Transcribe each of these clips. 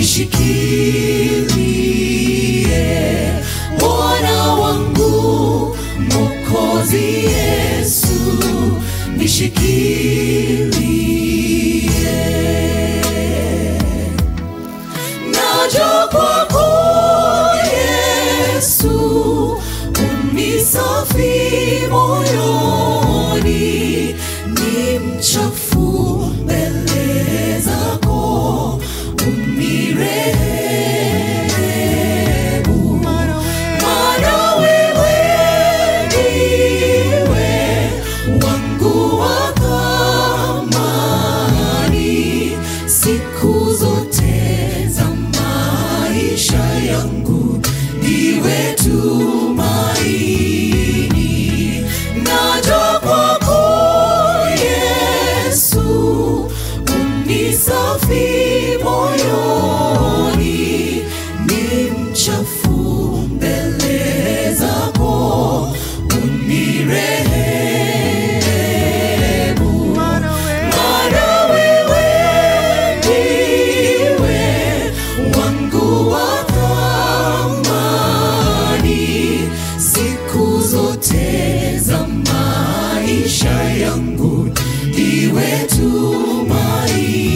nishikilie Bwana wangu Mwokozi Yesu nishikilie naja kwako Yesu, unisafi moyoni, ni mchafu mbele zako, unirehemu, maana wewe ndiwe wangu wa thamani siku zote za maisha yangu, ndiwe tumaini. Naja kwako Yesu, unisafi moyoni, ni mchafu mbele zako, unirehemu maana wewe ndiwe wangu wa thamani siku zote za maisha yangu, ndiwe tumaini.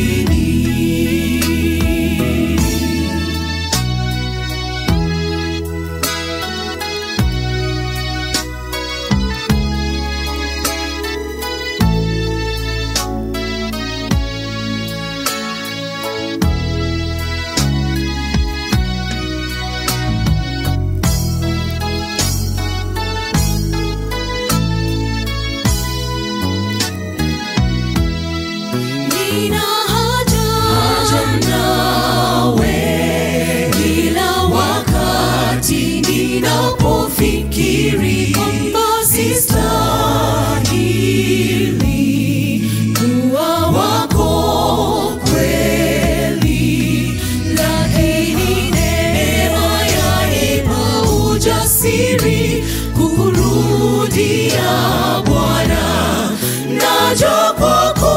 Nina haja, haja nawe kila wakati ninapofikiri kwamba sistahili kuwa wako kweli, lakini neema yanipa ujasiri kurudia Bwana, naja kwako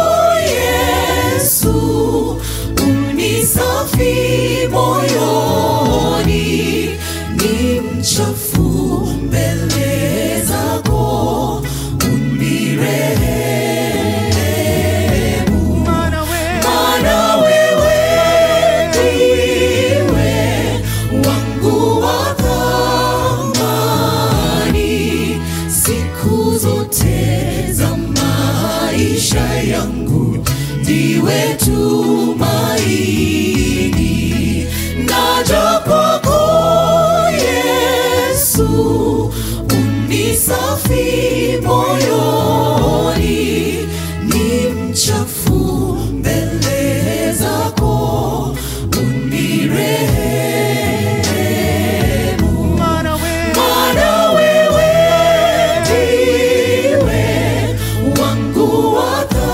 Yesu, unisafi moyoni, ni mchafu mbele zako, unirehemu, maana wewe ndiwe wangu wa thamani siku zote za maisha yangu, ndiwe tumaini. Naja kwako Yesu, unisafi moyoni, ni mchafu mbele zako, unirehemu maana wewe ndiwe wangu wa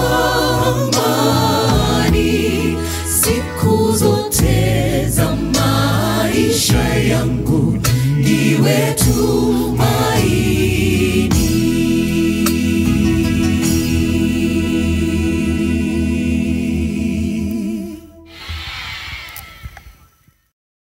thamani siku zote za maisha yangu, ndiwe tu